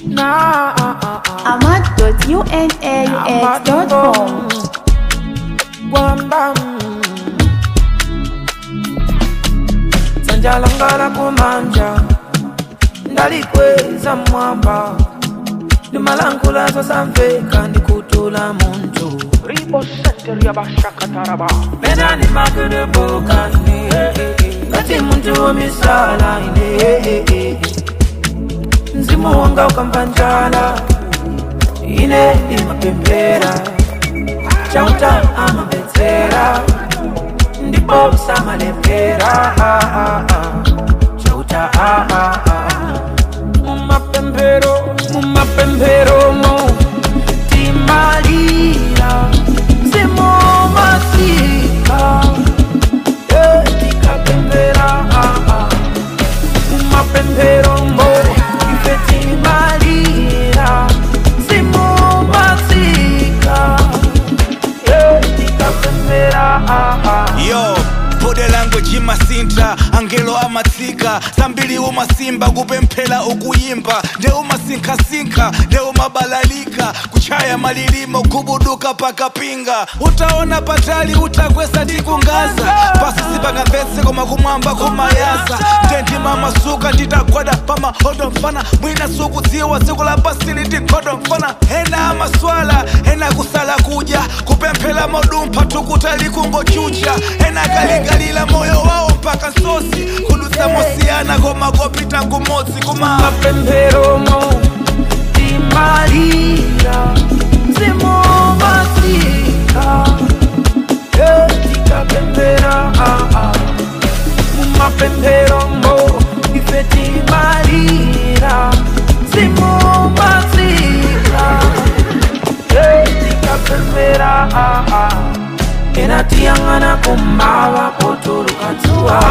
Nah, amat.unaux.com Wamba Sanjalangala kumanja Ndalikweza mwamba Ndimalangula samveka ndikutula muntu Ribo Center Yabashakataraba. Mena ni makude bokani Ngati muntu womisala ine Mzimu wanga ukampanjala Ine ni mapembera Chauta amabetsera Ndipo samalepera Chauta Mumapembero, mumapembero mo Timalira Mzimu masika Eh, tikapembera Mumapembero mo Ife timalira Mzimu masika Eh, tikapembera yo bode language imasinta angelo amatsika zambiri umasimba kupemphera ukuyimba nde umasinkhasinkha nde umabalalika kuchaya malilimo kubuduka pakapinga utaona patali utakwesa tikungaza pasi sipangamvetse koma kumwamba kumayaza ndendima masuka nditagwada pamahodo mfana mwina sukudziwa tsiku la pasili tikhodo mfana ena amaswala ena kusala kudya kupemphera modumpha tukutali kungochucha ena kalingalila moyo wawo mpaka nsosi kudutsa mosiyana koma kopita ngumodzi kuma mapembero mo timalira mzimu masika Eh, tikapembera mumapembero mo ife timalira mzimu masika Eh, tikapembera ena tiyang'ana kumava potuluka dzuwa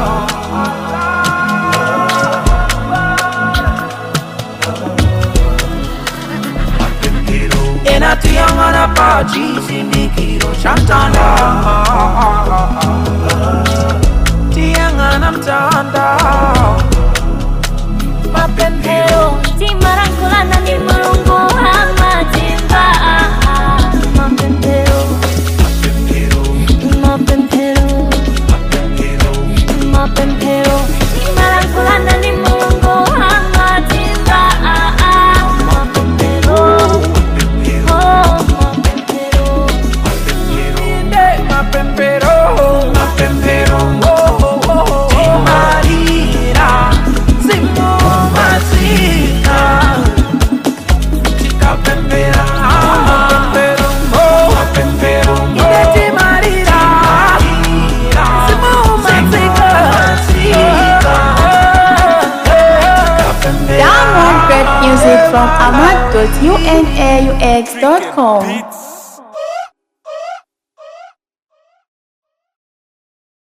enatiyangana pa chizindikiro cha mtanda tiyangana mtanda mapembero timarankulana ni mulungu amatimba mapembero mapembero mapembero timarankulana ni mulungu amatimba mapembero oh mapembero inde mapempero mapempero timarira zimu masika tikapembera mapempero mapempero inde timarira zimu masika Download great music from amat.unaux.com